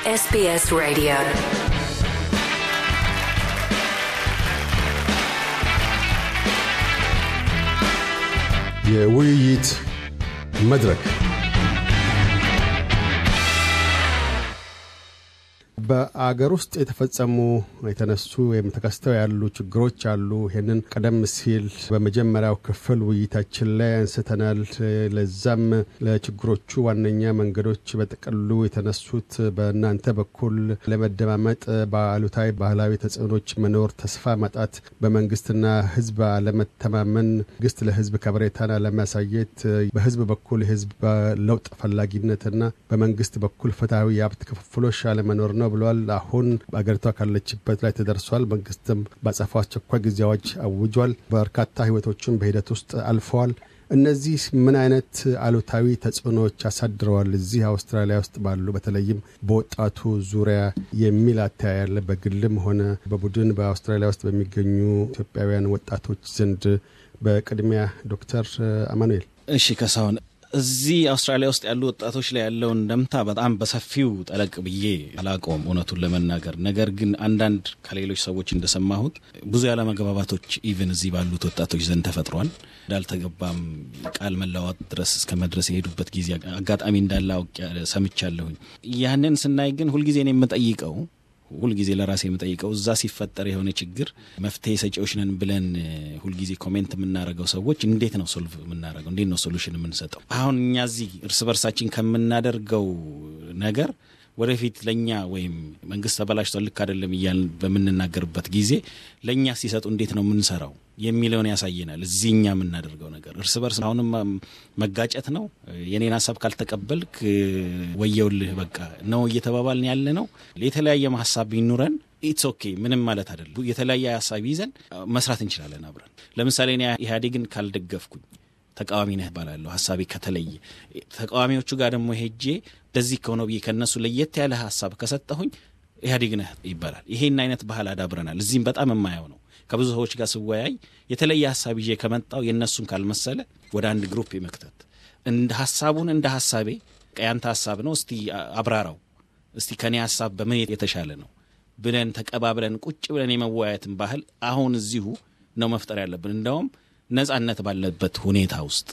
SBS Radio. የውይይት መድረክ በአገር ውስጥ የተፈጸሙ የተነሱ ወይም ተከስተው ያሉ ችግሮች አሉ። ይህንን ቀደም ሲል በመጀመሪያው ክፍል ውይይታችን ላይ አንስተናል። ለዛም ለችግሮቹ ዋነኛ መንገዶች በጥቅሉ የተነሱት በእናንተ በኩል ለመደማመጥ በአሉታዊ ባህላዊ ተጽዕኖች መኖር፣ ተስፋ ማጣት፣ በመንግስትና ህዝብ አለመተማመን፣ መንግስት ለህዝብ ከበሬታን አለማሳየት፣ በህዝብ በኩል የህዝብ ለውጥ ፈላጊነትና በመንግስት በኩል ፍትሐዊ የሀብት ክፍፍሎች አለመኖር ነው ብለዋል። አሁን አገሪቷ ካለችበት ላይ ተደርሷል። መንግስትም ባጸፋው አስቸኳይ ጊዜ አዋጅ አውጇል። በርካታ ህይወቶችን በሂደት ውስጥ አልፈዋል። እነዚህ ምን አይነት አሉታዊ ተጽዕኖዎች አሳድረዋል እዚህ አውስትራሊያ ውስጥ ባሉ በተለይም በወጣቱ ዙሪያ የሚል አተያያለ በግልም ሆነ በቡድን በአውስትራሊያ ውስጥ በሚገኙ ኢትዮጵያውያን ወጣቶች ዘንድ በቅድሚያ ዶክተር አማኑኤል እሺ ከሳሁን እዚህ አውስትራሊያ ውስጥ ያሉ ወጣቶች ላይ ያለውን እንደምታ በጣም በሰፊው ጠለቅ ብዬ አላውቀውም እውነቱን ለመናገር። ነገር ግን አንዳንድ ከሌሎች ሰዎች እንደሰማሁት ብዙ ያለመግባባቶች ኢቨን እዚህ ባሉት ወጣቶች ዘንድ ተፈጥሯል። እንዳልተገባም ቃል መለዋወጥ ድረስ እስከ መድረስ የሄዱበት ጊዜ አጋጣሚ እንዳለ አውቅ ሰምቻለሁኝ። ያንን ስናይ ግን ሁልጊዜ ነው የምጠይቀው ሁልጊዜ ለራሴ የምጠይቀው እዛ ሲፈጠር የሆነ ችግር መፍትሄ ሰጪዎች ነን ብለን ሁልጊዜ ኮሜንት የምናደርገው ሰዎች እንዴት ነው ሶልቭ የምናደርገው? እንዴት ነው ሶሉሽን የምንሰጠው? አሁን እኛ እዚህ እርስ በርሳችን ከምናደርገው ነገር ወደፊት ለእኛ ወይም መንግስት ተበላሽቷል ልክ አይደለም እያልን በምንናገርበት ጊዜ ለእኛ ሲሰጡ እንዴት ነው የምንሰራው የሚለውን ያሳየናል። እዚህ እኛ የምናደርገው ነገር እርስ በርስ አሁንም መጋጨት ነው። የኔን ሀሳብ ካልተቀበልክ ወየውልህ በቃ ነው እየተባባልን ያለ ነው። የተለያየ ሀሳብ ቢኑረን ኢትስ ኦኬ ምንም ማለት አይደለም። የተለያየ ሀሳብ ይዘን መስራት እንችላለን አብረን። ለምሳሌ እኔ ኢህአዴግን ካልደገፍኩኝ ተቃዋሚ ነህ እባላለሁ። ሀሳቤ ከተለየ ተቃዋሚዎቹ ጋር ደግሞ ሄጄ እንደዚህ ከሆነ ብዬ ከእነሱ ለየት ያለ ሀሳብ ከሰጠሁኝ ኢህአዴግ ነህ ይባላል። ይሄን አይነት ባህል አዳብረናል። እዚህም በጣም የማየው ነው። ከብዙ ሰዎች ጋር ስወያይ የተለየ ሀሳብ ይዤ ከመጣው የእነሱን ካልመሰለ ወደ አንድ ግሩፕ የመክተት እንደ ሀሳቡን እንደ ሀሳቤ ያንተ ሀሳብ ነው እስቲ አብራራው፣ እስቲ ከኔ ሀሳብ በምን የተሻለ ነው ብለን ተቀባብለን ቁጭ ብለን የመወያየትን ባህል አሁን እዚሁ ነው መፍጠር ያለብን። እንደውም ነጻነት ባለበት ሁኔታ ውስጥ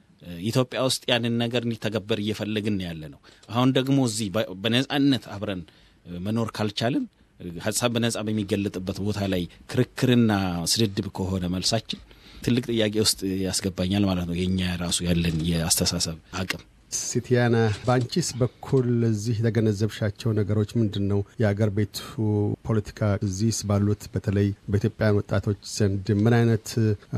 ኢትዮጵያ ውስጥ ያንን ነገር እንዲተገበር እየፈለግን ያለ ነው። አሁን ደግሞ እዚህ በነጻነት አብረን መኖር ካልቻልን ሀሳብ በነጻ በሚገለጥበት ቦታ ላይ ክርክርና ስድድብ ከሆነ መልሳችን ትልቅ ጥያቄ ውስጥ ያስገባኛል ማለት ነው። የእኛ ራሱ ያለን የአስተሳሰብ አቅም ሲቲያና በአንቺስ በኩል እዚህ የተገነዘብሻቸው ነገሮች ምንድን ነው? የአገር ቤቱ ፖለቲካ እዚህ ባሉት በተለይ በኢትዮጵያን ወጣቶች ዘንድ ምን አይነት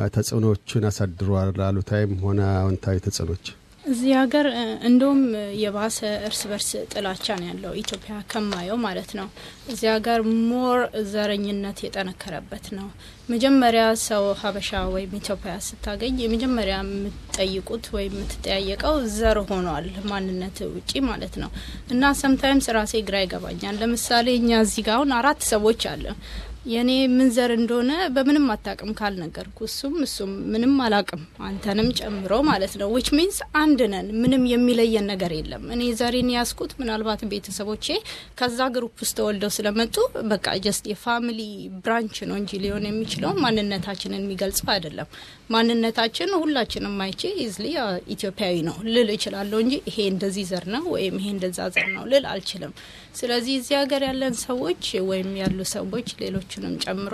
ተጽዕኖዎችን አሳድሯል? አሉታዊም ሆነ አዎንታዊ ተጽዕኖች? እዚህ ሀገር እንደውም የባሰ እርስ በርስ ጥላቻ ነው ያለው ኢትዮጵያ ከማየው ማለት ነው። እዚህ ሀገር ሞር ዘረኝነት የጠነከረበት ነው። መጀመሪያ ሰው ሀበሻ ወይም ኢትዮጵያ ስታገኝ የመጀመሪያ የምትጠይቁት ወይም የምትጠያየቀው ዘር ሆኗል፣ ማንነት ውጪ ማለት ነው። እና ሰምታይምስ ራሴ ግራ ይገባኛል። ለምሳሌ እኛ እዚህ ጋር አሁን አራት ሰዎች አለ የኔ ምን ዘር እንደሆነ በምንም አታቅም ካልነገርኩ እሱም እሱም ምንም አላቅም አንተንም ጨምሮ ማለት ነው። ዊች ሚንስ አንድ ነን። ምንም የሚለየን ነገር የለም። እኔ ዘሬን ያስኩት ምናልባት ቤተሰቦቼ ከዛ ግሩፕ ውስጥ ተወልደው ስለመጡ በቃ ጀስት የፋሚሊ ብራንች ነው እንጂ ሊሆን የሚችለው ማንነታችንን የሚገልጸው አይደለም። ማንነታችን ሁላችንም አይቼ ኢዝሊ ኢትዮጵያዊ ነው ልል እችላለሁ እንጂ ይሄ እንደዚህ ዘር ነው ወይም ይሄ እንደዛ ዘር ነው ልል አልችልም። ስለዚህ እዚህ ሀገር ያለን ሰዎች ወይም ያሉ ሰዎች ሌሎቹንም ጨምሮ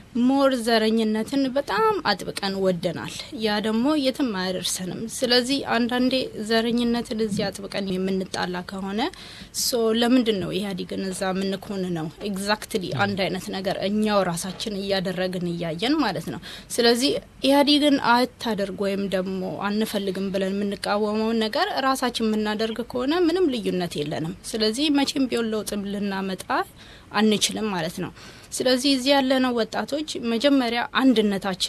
ሞር ዘረኝነትን በጣም አጥብቀን ወደናል። ያ ደግሞ የትም አያደርሰንም። ስለዚህ አንዳንዴ ዘረኝነትን እዚህ አጥብቀን የምንጣላ ከሆነ ሶ ለምንድን ነው ኢህአዴግን እዛ የምንኮን ነው? ኤግዛክትሊ አንድ አይነት ነገር እኛው ራሳችን እያደረግን እያየን ማለት ነው። ስለዚህ ኢህአዴግን አታደርግ ወይም ደግሞ አንፈልግም ብለን የምንቃወመውን ነገር ራሳችን የምናደርግ ከሆነ ምንም ልዩነት የለንም። ስለዚህ መቼም ቢሆን ለውጥ ልናመጣ አንችልም ማለት ነው። ስለዚህ እዚህ ያለነው ወጣቶች መጀመሪያ አንድነታችን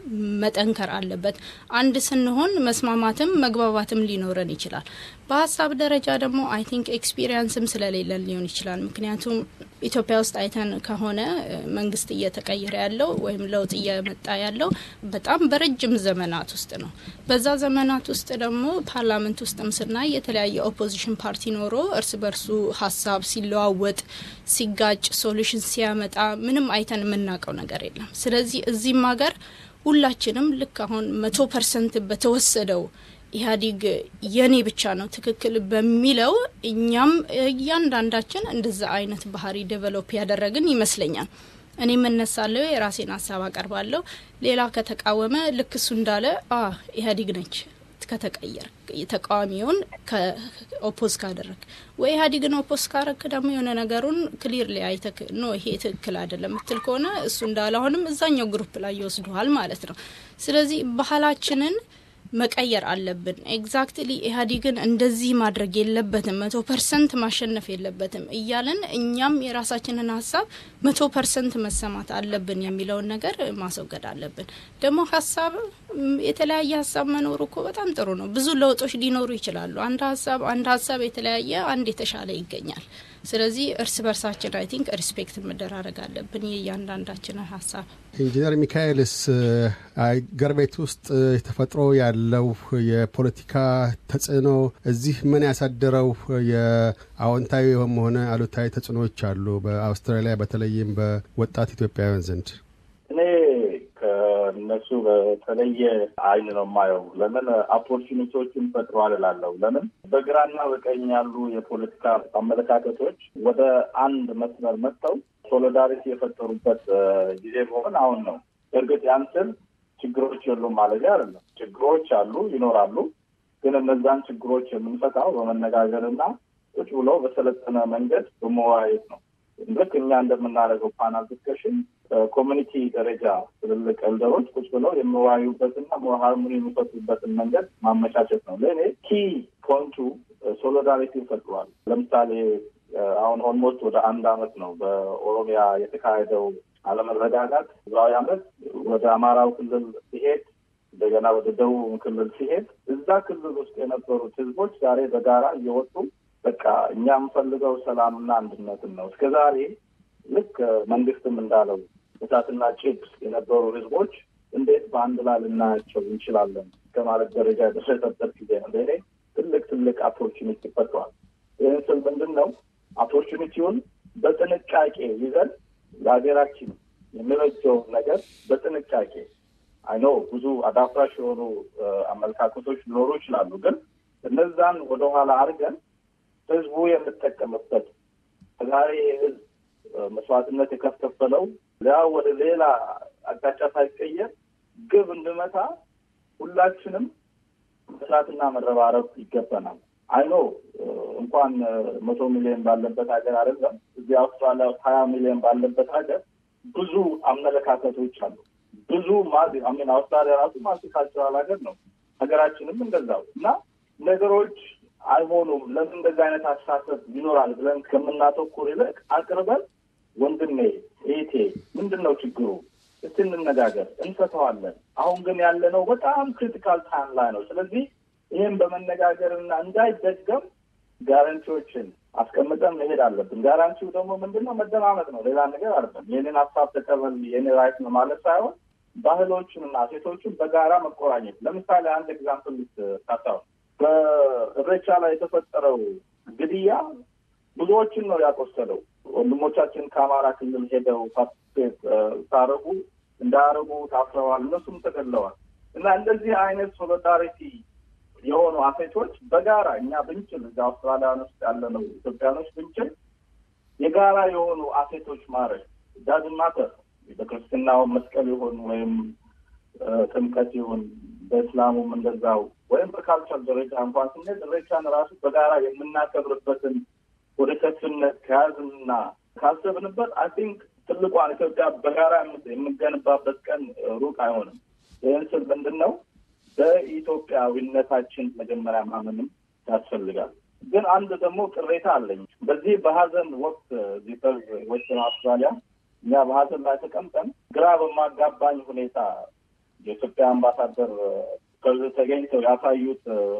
መጠንከር አለበት። አንድ ስንሆን መስማማትም መግባባትም ሊኖረን ይችላል። በሀሳብ ደረጃ ደግሞ አይ ቲንክ ኤክስፒሪየንስም ስለሌለን ሊሆን ይችላል። ምክንያቱም ኢትዮጵያ ውስጥ አይተን ከሆነ መንግስት እየተቀየረ ያለው ወይም ለውጥ እየመጣ ያለው በጣም በረጅም ዘመናት ውስጥ ነው። በዛ ዘመናት ውስጥ ደግሞ ፓርላመንት ውስጥም ስናይ የተለያየ ኦፖዚሽን ፓርቲ ኖሮ እርስ በርሱ ሀሳብ ሲለዋወጥ፣ ሲጋጭ፣ ሶሉሽን ሲያመጣ ምንም አይተን የምናውቀው ነገር የለም። ስለዚህ እዚህም ሀገር ሁላችንም ልክ አሁን መቶ ፐርሰንት በተወሰደው ኢህአዴግ የኔ ብቻ ነው ትክክል በሚለው እኛም እያንዳንዳችን እንደዛ አይነት ባህሪ ዴቨሎፕ ያደረግን ይመስለኛል። እኔ የምነሳለሁ፣ የራሴን ሀሳብ አቀርባለሁ። ሌላ ከተቃወመ ልክ እሱ እንዳለ ኢህአዴግ ነች ከተቀየር ተቃዋሚውን ኦፖዝ ካደረግ ወይ ኢህአዴግን ኦፖዝ ካረክ ደግሞ የሆነ ነገሩን ክሊር ላይ አይተክ ኖ ይሄ ትክክል አይደለም ምትል ከሆነ እሱ እንዳለ አሁንም እዛኛው ግሩፕ ላይ ይወስዱሃል ማለት ነው። ስለዚህ ባህላችንን መቀየር አለብን። ኤግዛክትሊ ኢህአዴግን እንደዚህ ማድረግ የለበትም መቶ ፐርሰንት ማሸነፍ የለበትም እያለን እኛም የራሳችንን ሀሳብ መቶ ፐርሰንት መሰማት አለብን የሚለውን ነገር ማስወገድ አለብን። ደግሞ ሀሳብ የተለያየ ሀሳብ መኖሩ እኮ በጣም ጥሩ ነው። ብዙ ለውጦች ሊኖሩ ይችላሉ። አንድ ሀሳብ አንድ ሀሳብ የተለያየ አንድ የተሻለ ይገኛል። ስለዚህ እርስ በርሳችን አይ ቲንክ ሪስፔክት መደራረግ አለብን የእያንዳንዳችንን ሀሳብ። ኢንጂነር ሚካኤልስ አገር ቤት ውስጥ ተፈጥሮ ያለው የፖለቲካ ተጽዕኖ እዚህ ምን ያሳደረው የአዎንታዊ ሆነ አሉታዊ ተጽዕኖዎች አሉ በአውስትራሊያ በተለይም በወጣት ኢትዮጵያውያን ዘንድ? እኔ ከእነሱ በተለየ አይን ነው የማየው። ለምን ኦፖርቹኒቲዎችን ፈጥሯል እላለሁ። ለምን በግራና በቀኝ ያሉ የፖለቲካ አመለካከቶች ወደ አንድ መስመር መጥተው ሶሊዳሪቲ የፈጠሩበት ጊዜ መሆን አሁን ነው። እርግጥ ያን ስል ችግሮች የሉም ማለት አይደለም። ችግሮች አሉ፣ ይኖራሉ። ግን እነዛን ችግሮች የምንፈታው በመነጋገርና ቁጭ ብሎ በሰለጠነ መንገድ በመወያየት ነው። ልክ እኛ እንደምናደርገው ፓናል ዲስከሽን ኮሚኒቲ ደረጃ ትልልቅ ኤልደሮች ቁጭ ብለው የሚወያዩበትና ሃርሞኒ የሚፈጥሩበትን መንገድ ማመቻቸት ነው። ለእኔ ኪ ፖንቱ ሶሊዳሪቲ ፈጥሯል። ለምሳሌ አሁን ኦልሞስት ወደ አንድ አመት ነው በኦሮሚያ የተካሄደው አለመረጋጋት። እዛው አመት ወደ አማራው ክልል ሲሄድ እንደገና ወደ ደቡብ ክልል ሲሄድ እዛ ክልል ውስጥ የነበሩት ህዝቦች ዛሬ በጋራ እየወጡ በቃ እኛ የምፈልገው ሰላምና አንድነትን ነው። እስከ ዛሬ ልክ መንግስትም እንዳለው እሳትና ጭድ የነበሩ ህዝቦች እንዴት በአንድ ላይ ልናያቸው እንችላለን እስከማለት ደረጃ የደረሰበት ጊዜ ነው። ለእኔ ትልቅ ትልቅ ኦፖርቹኒቲ ፈጥሯል። ይህን ስል ምንድን ነው ኦፖርቹኒቲውን በጥንቃቄ ይዘን ለሀገራችን የሚበጀውን ነገር በጥንቃቄ አይኖ ብዙ አዳፍራሽ የሆኑ አመለካከቶች ሊኖሩ ይችላሉ። ግን እነዛን ወደኋላ አድርገን ህዝቡ የምጠቀምበት ዛሬ ህዝብ መስዋዕትነት የከፈለው ያ ወደ ሌላ አቅጣጫ ሳይቀየር ግብ እንድመታ ሁላችንም መስራትና መረባረብ ይገባናል። አይኖ እንኳን መቶ ሚሊዮን ባለበት ሀገር አይደለም እዚህ አውስትራሊያ ውስጥ ሀያ ሚሊዮን ባለበት ሀገር ብዙ አመለካከቶች አሉ። ብዙ ሚን አውስትራሊያ ራሱ ማልቲካልቸራል ሀገር ነው። ሀገራችንም እንደዛው እና ነገሮች አይሆኑም ለምን እንደዚህ አይነት አስተሳሰብ ይኖራል ብለን ከምናተኩር ይልቅ አቅርበን ወንድሜ እህቴ፣ ምንድን ነው ችግሩ? እስቲ እንነጋገር፣ እንፈተዋለን። አሁን ግን ያለነው በጣም ክሪቲካል ታይም ላይ ነው። ስለዚህ ይህም በመነጋገርና እንዳይደገም ጋራንቲዎችን አስቀምጠን መሄድ አለብን። ጋራንቲው ደግሞ ምንድን ነው? መደማመጥ ነው፣ ሌላ ነገር አይደለም። የኔን ሀሳብ ተቀበል የኔ ራይት ነው ማለት ሳይሆን ባህሎቹንና ሴቶቹን በጋራ መቆራኘት። ለምሳሌ አንድ ኤግዛምፕል ልታሳው በእሬቻ ላይ የተፈጠረው ግድያ ብዙዎችን ነው ያቆሰለው። ወንድሞቻችን ከአማራ ክልል ሄደው ፓርቲስፔት ሳረጉ እንዳያረጉ ታስረዋል፣ እነሱም ተገለዋል። እና እንደዚህ አይነት ሶሊዳሪቲ የሆኑ አሴቶች በጋራ እኛ ብንችል እዚ አውስትራሊያን ውስጥ ያለነው ኢትዮጵያኖች ብንችል የጋራ የሆኑ አሴቶች ማድረግ ዳዝን ማተር በክርስትናው መስቀል ይሁን ወይም ጥምቀት ይሁን በእስላሙም እንደዛው ወይም በካልቸር ደረጃ እንኳን ስንሄድ እሬቻን ራሱ በጋራ የምናከብርበትን ወደ ከፍነት ከያዝንና ካሰብንበት አይ ቲንክ ትልቋን ኢትዮጵያ በጋራ የምንገንባበት ቀን ሩቅ አይሆንም። ይህን ስል ምንድን ነው በኢትዮጵያዊነታችን መጀመሪያ ማመንም ያስፈልጋል። ግን አንድ ደግሞ ቅሬታ አለኝ። በዚህ በሀዘን ወቅት እዚህ ዌስተርን አውስትራሊያ እኛ በሀዘን ላይ ተቀምጠን ግራ በማጋባኝ ሁኔታ የኢትዮጵያ አምባሳደር ከዚህ ተገኝተው ያሳዩት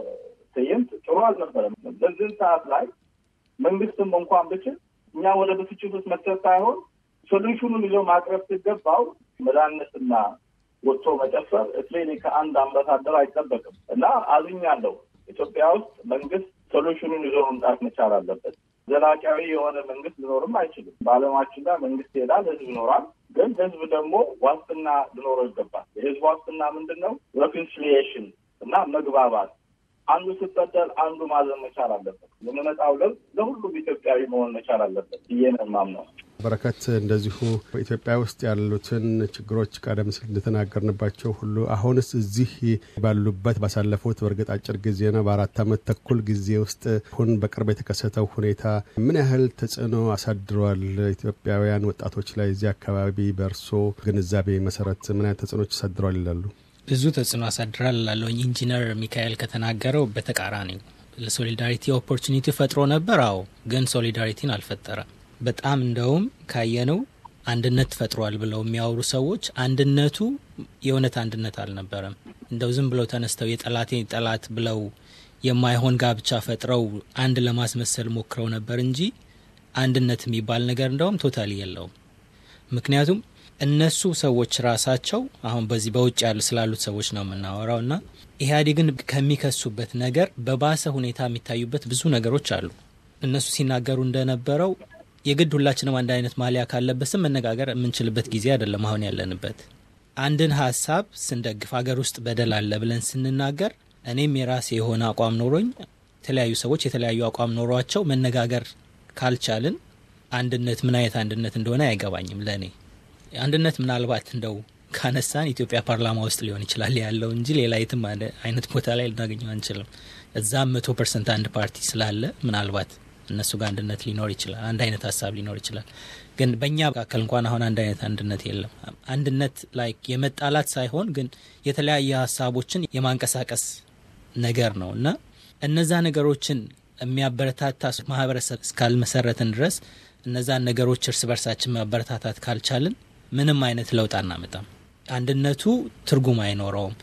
ትዕይንት ጥሩ አልነበረም። በዚህ ሰዓት ላይ መንግስትም እንኳን ብችል እኛ ወደ ብስጭት ውስጥ መክተት ሳይሆን ሶሉሽኑን ይዞ ማቅረብ ሲገባው መድኃኒትና ወጥቶ መጨፈር እስሌኒ ከአንድ አምባሳደር አይጠበቅም እና አዝኛለሁ። ኢትዮጵያ ውስጥ መንግስት ሶሉሽኑን ይዞ መምጣት መቻል አለበት። ዘላቂያዊ የሆነ መንግስት ሊኖርም አይችልም። በዓለማችን ላይ መንግስት ይሄዳል፣ ህዝብ ይኖራል። ግን ህዝብ ደግሞ ዋስትና ሊኖረው ይገባል። የህዝብ ዋስትና ምንድን ነው? ሬኮንሲሊዬሽን እና መግባባት አንዱ ሲበደል አንዱ ማዘን መቻል አለበት። የሚመጣው ለውጥ ለሁሉም ኢትዮጵያዊ መሆን መቻል አለበት ብዬ ነው የማምነው። በረከት እንደዚሁ በኢትዮጵያ ውስጥ ያሉትን ችግሮች ቀደም ሲል እንደተናገርንባቸው ሁሉ አሁንስ እዚህ ባሉበት ባሳለፉት በእርግጥ አጭር ጊዜ ነው በአራት ዓመት ተኩል ጊዜ ውስጥ አሁን በቅርብ የተከሰተው ሁኔታ ምን ያህል ተጽዕኖ አሳድሯል? ኢትዮጵያውያን ወጣቶች ላይ እዚህ አካባቢ በእርሶ ግንዛቤ መሰረት ምን ያህል ተጽዕኖች አሳድሯል ይላሉ? ብዙ ተጽዕኖ አሳድራል ላለውኝ ኢንጂነር ሚካኤል ከተናገረው በተቃራኒው ለሶሊዳሪቲ ኦፖርቹኒቲ ፈጥሮ ነበር። አዎ፣ ግን ሶሊዳሪቲን አልፈጠረም። በጣም እንደውም ካየነው አንድነት ፈጥሯል ብለው የሚያወሩ ሰዎች አንድነቱ የእውነት አንድነት አልነበረም። እንደው ዝም ብለው ተነስተው የጠላቴ ጠላት ብለው የማይሆን ጋብቻ ፈጥረው አንድ ለማስመሰል ሞክረው ነበር እንጂ አንድነት የሚባል ነገር እንደውም ቶታሊ የለውም። ምክንያቱም እነሱ ሰዎች ራሳቸው አሁን በዚህ በውጭ ያሉ ስላሉት ሰዎች ነው የምናወራው እና ኢህአዴግን ከሚከሱበት ነገር በባሰ ሁኔታ የሚታዩበት ብዙ ነገሮች አሉ። እነሱ ሲናገሩ እንደነበረው የግድ ሁላችንም አንድ አይነት ማሊያ ካለበስም መነጋገር የምንችልበት ጊዜ አይደለም አሁን ያለንበት። አንድን ሀሳብ ስንደግፍ ሀገር ውስጥ በደል አለ ብለን ስንናገር እኔም የራሴ የሆነ አቋም ኖሮኝ የተለያዩ ሰዎች የተለያዩ አቋም ኖሯቸው መነጋገር ካልቻልን አንድነት ምን አይነት አንድነት እንደሆነ አይገባኝም ለእኔ። አንድነት ምናልባት እንደው ካነሳን ኢትዮጵያ ፓርላማ ውስጥ ሊሆን ይችላል ያለው እንጂ ሌላ የትም አይነት ቦታ ላይ ልናገኘው አንችልም። እዛም መቶ ፐርሰንት አንድ ፓርቲ ስላለ ምናልባት እነሱ ጋር አንድነት ሊኖር ይችላል፣ አንድ አይነት ሀሳብ ሊኖር ይችላል። ግን በእኛ መካከል እንኳን አሁን አንድ አይነት አንድነት የለም። አንድነት ላይ የመጣላት ሳይሆን ግን የተለያየ ሀሳቦችን የማንቀሳቀስ ነገር ነው እና እነዛ ነገሮችን የሚያበረታታ ማህበረሰብ እስካልመሰረትን ድረስ እነዛን ነገሮች እርስ በርሳችን ማበረታታት ካልቻልን ምንም አይነት ለውጥ አናመጣም። አንድነቱ ትርጉም አይኖረውም።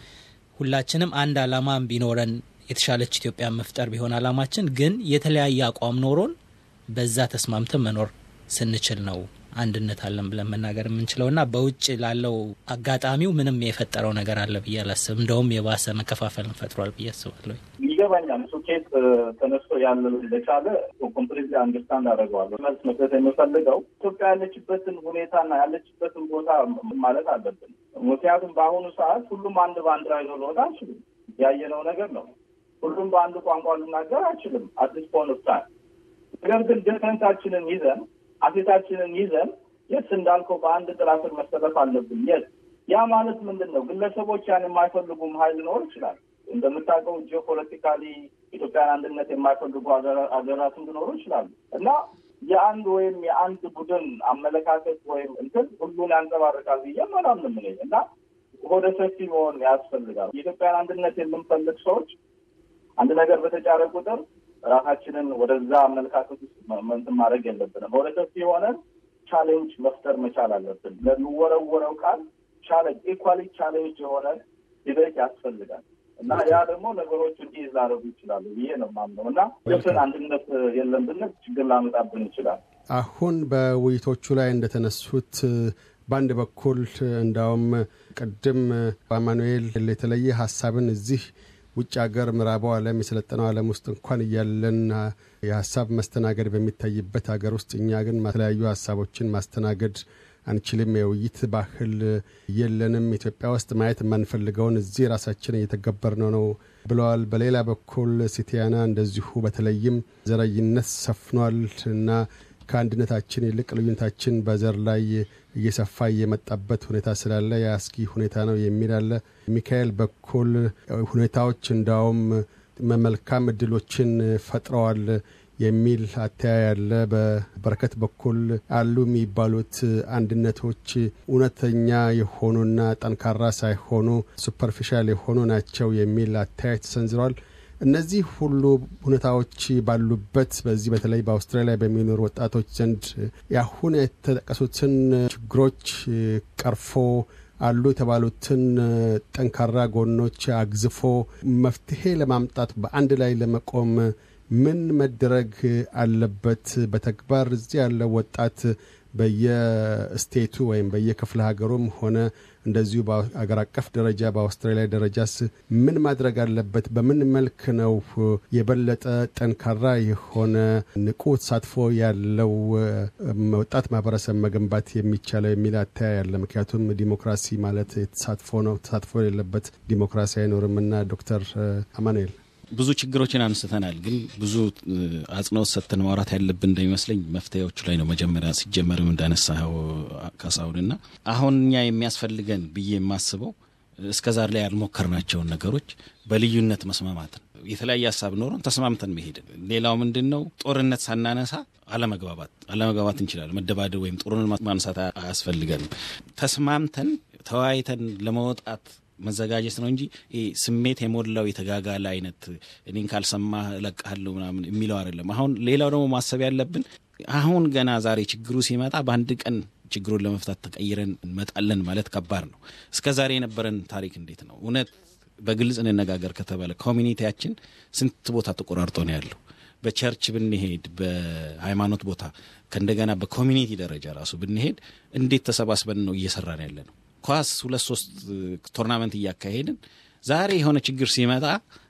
ሁላችንም አንድ አላማም ቢኖረን የተሻለች ኢትዮጵያ መፍጠር ቢሆን አላማችን፣ ግን የተለያየ አቋም ኖሮን በዛ ተስማምተን መኖር ስንችል ነው አንድነት አለን ብለን መናገር የምንችለው እና በውጭ ላለው አጋጣሚው ምንም የፈጠረው ነገር አለ ብዬ አላስብም። እንደውም የባሰ መከፋፈልን ፈጥሯል ብዬ አስባለሁ። ይገባኛል። እሱ ኬት ተነስቶ ያለ እንደቻለ ኮምፕሊትሊ አንደርስታንድ አደርገዋለሁ። መልስ መስጠት የምፈልገው ኢትዮጵያ ያለችበትን ሁኔታና ያለችበትን ቦታ ማለት አለብን። ምክንያቱም በአሁኑ ሰዓት ሁሉም አንድ ባንዲራ ይዞ ሊወጣ አይችልም። ያየነው ነገር ነው። ሁሉም በአንድ ቋንቋ ልናገር አይችልም አዲስ ፖን ታይም። ነገር ግን ዲፍረንሳችንን ይዘን አሴታችንን ይዘን የት እንዳልከው በአንድ ጥላ ስር መሰለፍ አለብን። የት ያ ማለት ምንድን ነው? ግለሰቦች ያን የማይፈልጉም ሀይል ሊኖር ይችላል። እንደምታውቀው ጂኦፖለቲካሊ ኢትዮጵያን አንድነት የማይፈልጉ ሀገራትም ሊኖሩ ይችላሉ እና የአንድ ወይም የአንድ ቡድን አመለካከት ወይም እንትን ሁሉን ያንጸባርቃል ብዬ አላምንም እኔ እና ወደ ሰፊ መሆን ያስፈልጋል። የኢትዮጵያን አንድነት የምንፈልግ ሰዎች አንድ ነገር በተጫረ ቁጥር ራሳችንን ወደዛ አመለካከት ውስጥ መንትን ማድረግ የለብንም። ወደ ሰፊ የሆነን ቻሌንጅ መፍጠር መቻል አለብን። ለሚወረወረው ቃል ቻሌንጅ ኢኳሊ ቻሌንጅ የሆነ ዲቤት ያስፈልጋል እና ያ ደግሞ ነገሮች እንዲህ ላደርጉ ይችላሉ ብዬ ነው የማምነው እና ስን አንድነት የለም ብንል ችግር ላመጣብን ይችላል። አሁን በውይይቶቹ ላይ እንደተነሱት በአንድ በኩል እንዳውም ቅድም አማኑኤል የተለየ ሀሳብን እዚህ ውጭ ሀገር ምዕራቡ ዓለም የሰለጠነው ዓለም ውስጥ እንኳን እያለን የሀሳብ መስተናገድ በሚታይበት ሀገር ውስጥ እኛ ግን የተለያዩ ሀሳቦችን ማስተናገድ አንችልም። የውይይት ባህል የለንም። ኢትዮጵያ ውስጥ ማየት የማንፈልገውን እዚህ ራሳችን እየተገበርነው ነው ብለዋል። በሌላ በኩል ሲቲያና እንደዚሁ በተለይም ዘረኝነት ሰፍኗል እና ከአንድነታችን ይልቅ ልዩነታችን በዘር ላይ እየሰፋ እየመጣበት ሁኔታ ስላለ የአስጊ ሁኔታ ነው የሚል አለ። ሚካኤል በኩል ሁኔታዎች እንዳውም መልካም እድሎችን ፈጥረዋል የሚል አተያይ ያለ። በበረከት በኩል አሉ የሚባሉት አንድነቶች እውነተኛ የሆኑና ጠንካራ ሳይሆኑ ሱፐርፊሻል የሆኑ ናቸው የሚል አተያይ ተሰንዝረዋል። እነዚህ ሁሉ ሁኔታዎች ባሉበት በዚህ በተለይ በአውስትራሊያ በሚኖሩ ወጣቶች ዘንድ ያሁን የተጠቀሱትን ችግሮች ቀርፎ አሉ የተባሉትን ጠንካራ ጎኖች አግዝፎ መፍትሄ ለማምጣት በአንድ ላይ ለመቆም ምን መደረግ አለበት? በተግባር እዚህ ያለው ወጣት በየስቴቱ ወይም በየክፍለ ሀገሩም ሆነ እንደዚሁ በአገር አቀፍ ደረጃ በአውስትራሊያ ደረጃስ ምን ማድረግ አለበት? በምን መልክ ነው የበለጠ ጠንካራ የሆነ ንቁ ተሳትፎ ያለው ወጣት ማህበረሰብ መገንባት የሚቻለው የሚል አተያይ ያለ። ምክንያቱም ዲሞክራሲ ማለት ተሳትፎ ነው። ተሳትፎ የሌለበት ዲሞክራሲ አይኖርምና ዶክተር አማኑኤል ብዙ ችግሮችን አንስተናል። ግን ብዙ አጽንኦት ሰጥተን ማውራት ያለብን እንደሚመስለኝ መፍትሄዎቹ ላይ ነው። መጀመሪያ ሲጀመርም እንዳነሳኸው ካሳሁንና አሁን እኛ የሚያስፈልገን ብዬ የማስበው እስከ ዛሬ ላይ ያልሞከርናቸውን ነገሮች በልዩነት መስማማትን፣ የተለያየ ሀሳብ ኖሮን ተስማምተን መሄድን። ሌላው ምንድን ነው? ጦርነት ሳናነሳ አለመግባባት አለመግባባት እንችላለን። መደባደብ ወይም ጦርነት ማንሳት አያስፈልገንም። ተስማምተን ተወያይተን ለመውጣት መዘጋጀት ነው እንጂ ስሜት የሞላው የተጋጋለ አይነት እኔን ካልሰማህ እለቅሃለሁ ምናምን የሚለው አይደለም። አሁን ሌላው ደግሞ ማሰብ ያለብን አሁን ገና ዛሬ ችግሩ ሲመጣ በአንድ ቀን ችግሩን ለመፍታት ተቀይረን እንመጣለን ማለት ከባድ ነው። እስከ ዛሬ የነበረን ታሪክ እንዴት ነው? እውነት በግልጽ እንነጋገር ከተባለ ኮሚኒቲያችን ስንት ቦታ ተቆራርጦ ነው ያለው? በቸርች ብንሄድ፣ በሃይማኖት ቦታ ከእንደገና በኮሚኒቲ ደረጃ ራሱ ብንሄድ እንዴት ተሰባስበን ነው እየሰራን ያለ ነው ኳስ ሁለት ሶስት ቶርናመንት እያካሄድን ዛሬ የሆነ ችግር ሲመጣ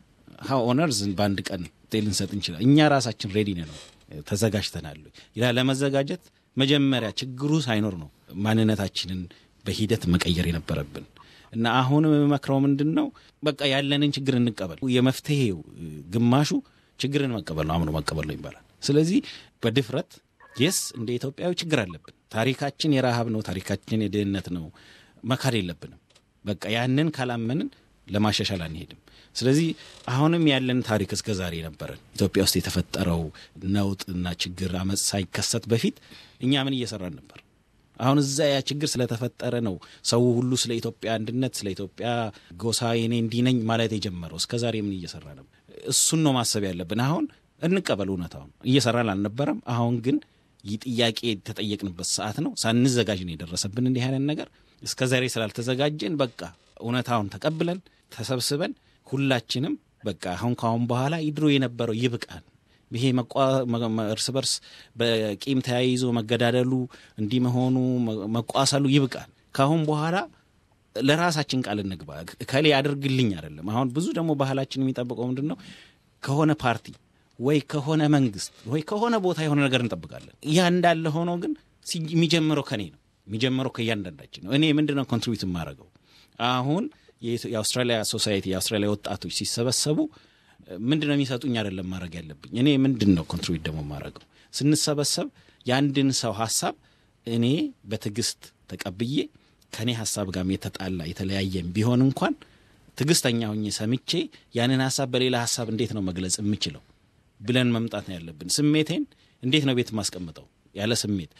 ሀው ኦነርዝ በአንድ ቀን ልንሰጥ እንችላል። እኛ ራሳችን ሬዲ ነው ተዘጋጅተናል። ይላ ለመዘጋጀት መጀመሪያ ችግሩ ሳይኖር ነው ማንነታችንን በሂደት መቀየር የነበረብን እና አሁን የምመክረው ምንድን ነው፣ በቃ ያለንን ችግር እንቀበል። የመፍትሄው ግማሹ ችግርን መቀበል ነው፣ አምኖ መቀበል ነው ይባላል። ስለዚህ በድፍረት የስ እንደ ኢትዮጵያዊ ችግር አለብን። ታሪካችን የረሃብ ነው። ታሪካችን የድህነት ነው። መካድ የለብንም። በቃ ያንን ካላመንን ለማሻሻል አንሄድም። ስለዚህ አሁንም ያለን ታሪክ እስከ ዛሬ ነበረን። ኢትዮጵያ ውስጥ የተፈጠረው ነውጥና ችግር አመፅ ሳይከሰት በፊት እኛ ምን እየሰራን ነበር? አሁን እዛ ያ ችግር ስለተፈጠረ ነው ሰው ሁሉ ስለ ኢትዮጵያ አንድነት፣ ስለ ኢትዮጵያ ጎሳ የኔ እንዲህ ነኝ ማለት የጀመረው። እስከ ዛሬ ምን እየሰራ ነበር? እሱን ነው ማሰብ ያለብን። አሁን እንቀበል እውነታውን። እየሰራን አልነበረም። አሁን ግን ይህ ጥያቄ የተጠየቅንበት ሰዓት ነው። ሳንዘጋጅ ነው የደረሰብን እንዲህ አይነት ነገር። እስከ ዛሬ ስላልተዘጋጀን በቃ እውነታውን ተቀብለን ተሰብስበን ሁላችንም በቃ አሁን ካሁን በኋላ ድሮ የነበረው ይብቃል። ይሄ እርስ በርስ በቂም ተያይዞ መገዳደሉ እንዲህ መሆኑ መቋሰሉ ይብቃል። ካሁን በኋላ ለራሳችን ቃል እንግባ። ከሌ ያደርግልኝ አይደለም። አሁን ብዙ ደግሞ ባህላችን የሚጠብቀው ምንድን ነው? ከሆነ ፓርቲ ወይ ከሆነ መንግስት ወይ ከሆነ ቦታ የሆነ ነገር እንጠብቃለን። ያ እንዳለ ሆኖ ግን የሚጀምረው ከኔ ነው የሚጀምረው ከእያንዳንዳችን ነው። እኔ ምንድን ነው ኮንትሪቢዩት የማደርገው? አሁን የአውስትራሊያ ሶሳይቲ የአውስትራሊያ ወጣቶች ሲሰበሰቡ ምንድን ነው የሚሰጡኝ አይደለም ማድረግ ያለብኝ እኔ ምንድን ነው ኮንትሪቢዩት ደግሞ የማደርገው? ስንሰበሰብ የአንድን ሰው ሀሳብ እኔ በትዕግስት ተቀብዬ ከእኔ ሀሳብ ጋር የተጣላ የተለያየም ቢሆን እንኳን ትዕግስተኛ ሆኜ ሰምቼ ያንን ሀሳብ በሌላ ሀሳብ እንዴት ነው መግለጽ የምችለው ብለን መምጣት ነው ያለብን። ስሜቴን እንዴት ነው ቤት ማስቀምጠው ያለ ስሜት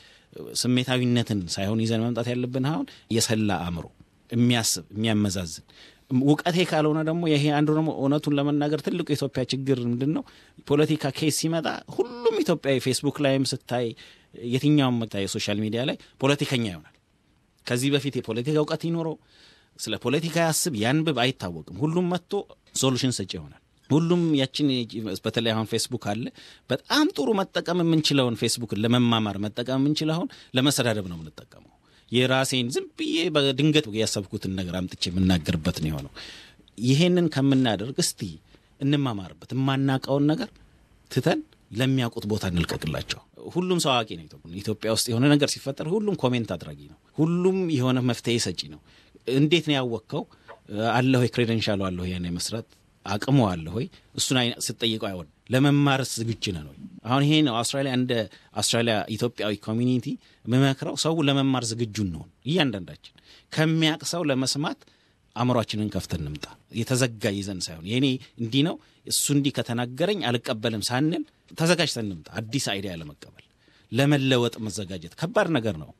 ስሜታዊነትን ሳይሆን ይዘን መምጣት ያለብን አሁን የሰላ አእምሮ የሚያስብ የሚያመዛዝን እውቀቴ ካልሆነ ደግሞ ይሄ አንዱ ደግሞ እውነቱን ለመናገር ትልቁ የኢትዮጵያ ችግር ምንድን ነው? ፖለቲካ ኬስ ሲመጣ ሁሉም ኢትዮጵያዊ ፌስቡክ ላይም ስታይ የትኛውም የሶሻል ሚዲያ ላይ ፖለቲከኛ ይሆናል። ከዚህ በፊት የፖለቲካ እውቀት ይኖረው ስለ ፖለቲካ ያስብ ያንብብ አይታወቅም። ሁሉም መጥቶ ሶሉሽን ሰጪ ይሆናል። ሁሉም ያችን በተለይ አሁን ፌስቡክ አለ። በጣም ጥሩ መጠቀም የምንችለውን ፌስቡክን ለመማማር መጠቀም የምንችለው አሁን ለመሰዳደብ ነው የምንጠቀመው። የራሴን ዝም ብዬ በድንገት ያሰብኩትን ነገር አምጥቼ የምናገርበት ነው የሆነው። ይሄንን ከምናደርግ እስቲ እንማማርበት። የማናውቀውን ነገር ትተን ለሚያውቁት ቦታ እንልቀቅላቸው። ሁሉም ሰው አዋቂ ነው። ኢትዮጵያ ውስጥ የሆነ ነገር ሲፈጠር ሁሉም ኮሜንት አድራጊ ነው። ሁሉም የሆነ መፍትሄ ሰጪ ነው። እንዴት ነው ያወቅከው? አለ ሆይ ክሬደንሻሉ አለ ሆይ ያን የመስራት አቅሙ አለ ሆይ? እሱን ስጠይቀው አይሆን ለመማርስ ዝግጁ ነን ወይ? አሁን ይሄ ነው አውስትራሊያ እንደ አውስትራሊያ ኢትዮጵያዊ ኮሚኒቲ የምመክረው ሰው ለመማር ዝግጁ እንሆን። እያንዳንዳችን ከሚያቅ ሰው ለመስማት አእምሯችንን ከፍተን እንምጣ። የተዘጋ ይዘን ሳይሆን የኔ እንዲህ ነው እሱ እንዲህ ከተናገረኝ አልቀበልም ሳንል ተዘጋጅተን እንምጣ። አዲስ አይዲያ ለመቀበል ለመለወጥ መዘጋጀት ከባድ ነገር ነው።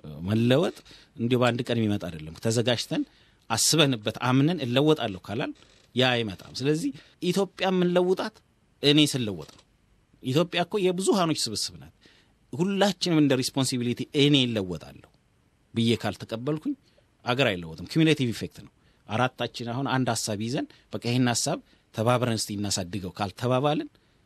መለወጥ እንዲሁ በአንድ ቀን የሚመጣ አይደለም። ተዘጋጅተን አስበንበት አምነን እለወጣለሁ ካላል ያ አይመጣም። ስለዚህ ኢትዮጵያ የምንለውጣት እኔ ስለወጥ ነው። ኢትዮጵያ እኮ የብዙሃኖች ስብስብ ናት። ሁላችንም እንደ ሪስፖንሲቢሊቲ እኔ እለወጣለሁ ብዬ ካልተቀበልኩኝ አገር አይለወጥም። ኩሚሌቲቭ ኢፌክት ነው። አራታችን አሁን አንድ ሀሳብ ይዘን በቃ ይህን ሀሳብ ተባብረን እስቲ እናሳድገው ካልተባባልን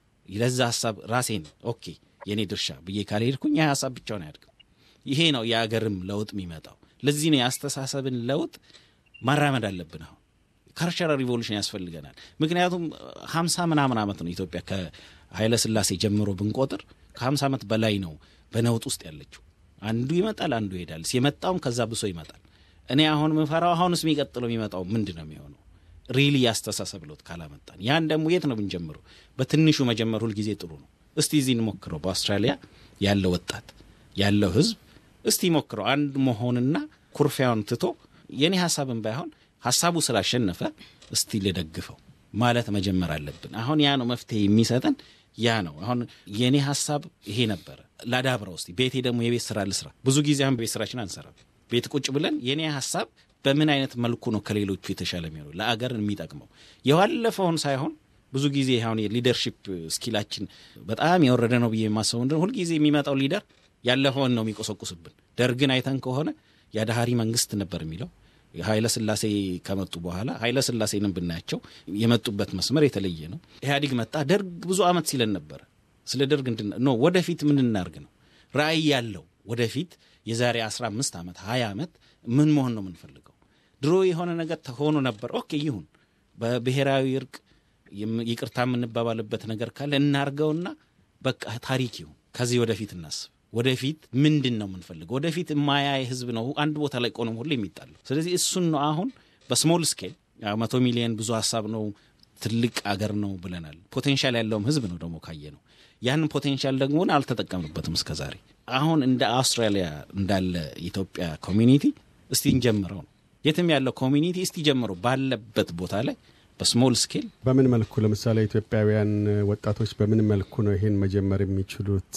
ለዛ ሀሳብ ራሴን ኦኬ የእኔ ድርሻ ብዬ ካልሄድኩኝ ይህ ሀሳብ ብቻውን አያድግም። ይሄ ነው የአገርም ለውጥ የሚመጣው። ለዚህ ነው የአስተሳሰብን ለውጥ ማራመድ አለብን። አሁን ካልቸራል ሪቮሉሽን ያስፈልገናል። ምክንያቱም ሀምሳ ምናምን ዓመት ነው ኢትዮጵያ ከኃይለ ሥላሴ ጀምሮ ብንቆጥር ከሀምሳ ዓመት በላይ ነው በነውጥ ውስጥ ያለችው። አንዱ ይመጣል፣ አንዱ ይሄዳል። የመጣውም ከዛ ብሶ ይመጣል። እኔ አሁን ምፈራው አሁንስ የሚቀጥለው የሚመጣው ምንድን ነው የሚሆነው? ሪሊ ያስተሳሰብ ለውጥ ካላመጣን ያን ደግሞ የት ነው ብንጀምረው? በትንሹ መጀመር ሁልጊዜ ጥሩ ነው። እስቲ እዚህ እንሞክረው። በአውስትራሊያ ያለው ወጣት ያለው ህዝብ እስቲ ሞክረው አንድ መሆንና ኩርፊያውን ትቶ የእኔ ሀሳብን ባይሆን ሀሳቡ ስላሸነፈ እስቲ ልደግፈው ማለት መጀመር አለብን። አሁን ያ ነው መፍትሄ የሚሰጠን ያ ነው። አሁን የእኔ ሀሳብ ይሄ ነበረ፣ ላዳብረው እስቲ ቤቴ ደግሞ የቤት ስራ ልስራ። ብዙ ጊዜ አሁን ቤት ስራችን አንሰራም። ቤት ቁጭ ብለን የእኔ ሀሳብ በምን አይነት መልኩ ነው ከሌሎቹ የተሻለ የሚሆነው ለአገር የሚጠቅመው የዋለፈውን ሳይሆን ብዙ ጊዜ አሁን የሊደርሺፕ ስኪላችን በጣም የወረደ ነው ብዬ የማስበው ምንድን ነው ሁልጊዜ የሚመጣው ሊደር ያለፈውን ነው የሚቆሰቁስብን። ደርግን አይተን ከሆነ የአድሃሪ መንግስት ነበር የሚለው ኃይለ ስላሴ ከመጡ በኋላ ኃይለ ስላሴንም ብናያቸው የመጡበት መስመር የተለየ ነው። ኢህአዲግ መጣ። ደርግ ብዙ ዓመት ሲለን ነበረ። ስለ ደርግ እንድን ኖ ወደፊት ምን እናርግ ነው ራዕይ ያለው ወደፊት የዛሬ 15 ዓመት 20 ዓመት ምን መሆን ነው የምንፈልገው? ድሮ የሆነ ነገር ተሆኖ ነበር። ኦኬ ይሁን፣ በብሔራዊ እርቅ ይቅርታ የምንባባልበት ነገር ካለ እናርገውና በቃ ታሪክ ይሁን። ከዚህ ወደፊት እናስብ። ወደፊት ምንድን ነው የምንፈልገው? ወደፊት የማያይ ህዝብ ነው አንድ ቦታ ላይ ቆኖም ሁሉ የሚጣለው። ስለዚህ እሱን ነው አሁን በስሞል ስኬል መቶ ሚሊዮን ብዙ ሀሳብ ነው ትልቅ አገር ነው ብለናል። ፖቴንሻል ያለውም ህዝብ ነው ደግሞ ካየ ነው ያንን ፖቴንሻል ደግሞ አልተጠቀምንበትም እስከ ዛሬ። አሁን እንደ አውስትራሊያ እንዳለ ኢትዮጵያ ኮሚኒቲ እስቲ እንጀምረው ነው የትም ያለው ኮሚኒቲ እስቲ ጀምረው ባለበት ቦታ ላይ በስሞል ስኬል በምን መልኩ ለምሳሌ ኢትዮጵያውያን ወጣቶች በምን መልኩ ነው ይሄን መጀመር የሚችሉት?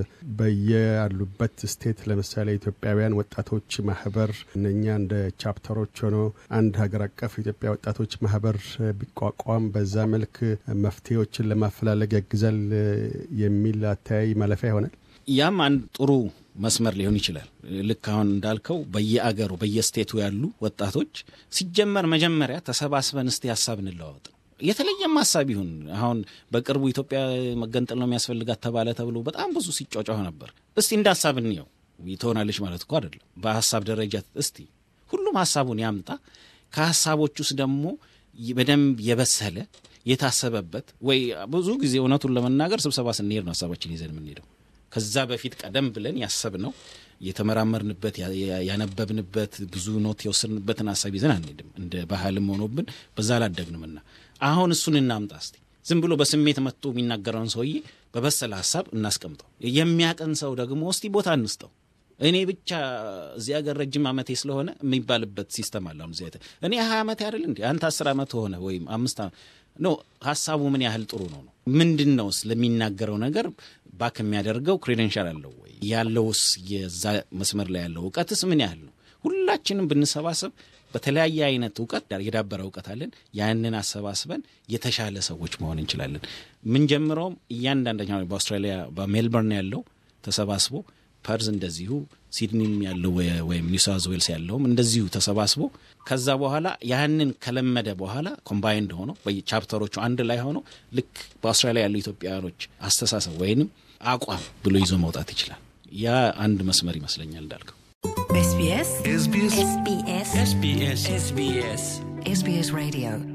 በየያሉበት ስቴት ለምሳሌ ኢትዮጵያውያን ወጣቶች ማህበር እነኛ እንደ ቻፕተሮች ሆኖ አንድ ሀገር አቀፍ ኢትዮጵያ ወጣቶች ማህበር ቢቋቋም በዛ መልክ መፍትሄዎችን ለማፈላለግ ያግዛል የሚል አተያይ ማለፊያ ይሆናል። ያም አንድ ጥሩ መስመር ሊሆን ይችላል። ልክ አሁን እንዳልከው በየአገሩ በየስቴቱ ያሉ ወጣቶች ሲጀመር መጀመሪያ ተሰባስበን እስቲ ሀሳብ እንለዋወጥ ነው። የተለየም ሀሳብ ይሁን አሁን በቅርቡ ኢትዮጵያ መገንጠል ነው የሚያስፈልጋት ተባለ ተብሎ በጣም ብዙ ሲጫጫሁ ነበር። እስቲ እንደ ሀሳብ እንየው። ትሆናለች ማለት እኮ አይደለም። በሀሳብ ደረጃ እስቲ ሁሉም ሀሳቡን ያምጣ። ከሀሳቦች ውስጥ ደግሞ በደንብ የበሰለ የታሰበበት ወይ ብዙ ጊዜ እውነቱን ለመናገር ስብሰባ ስንሄድ ነው ሀሳባችን ይዘን የምንሄደው ከዛ በፊት ቀደም ብለን ያሰብነው የተመራመርንበት ያነበብንበት ብዙ ኖት የወሰድንበትን ሀሳብ ይዘን አንሄድም። እንደ ባህልም ሆኖብን በዛ አላደግንምና አሁን እሱን እናምጣ እስቲ። ዝም ብሎ በስሜት መጥቶ የሚናገረውን ሰውዬ በበሰለ ሀሳብ እናስቀምጠው። የሚያቀን ሰው ደግሞ እስቲ ቦታ እንስጠው። እኔ ብቻ እዚህ ሀገር ረጅም ዓመቴ ስለሆነ የሚባልበት ሲስተም አለ። አሁን እዚህ እኔ ሀያ ዓመት አይደል እንዲ አንተ አስር ዓመት ሆነ ወይም አምስት ኖ ሀሳቡ ምን ያህል ጥሩ ነው ነው ምንድን ነው ስለሚናገረው ነገር ባክ የሚያደርገው ክሬደንሻል አለው ወይ ያለውስ የዛ መስመር ላይ ያለው እውቀትስ ምን ያህል ነው? ሁላችንም ብንሰባሰብ በተለያየ አይነት እውቀት የዳበረ እውቀት አለን። ያንን አሰባስበን የተሻለ ሰዎች መሆን እንችላለን። ምንጀምረውም እያንዳንደኛ በአውስትራሊያ በሜልበርን ያለው ተሰባስቦ ፐርዝ እንደዚሁ ሲድኒም ያለው ወይም ኒው ሳውዝ ዌልስ ያለውም እንደዚሁ ተሰባስቦ ከዛ በኋላ ያንን ከለመደ በኋላ ኮምባይንድ ሆኖ ቻፕተሮቹ አንድ ላይ ሆኖ ልክ በአውስትራሊያ ያሉ ኢትዮጵያውያኖች አስተሳሰብ ወይንም አቋም ብሎ ይዞ መውጣት ይችላል። ያ አንድ መስመር ይመስለኛል እንዳልከው። SBS SBS SBS SBS SBS SBS Radio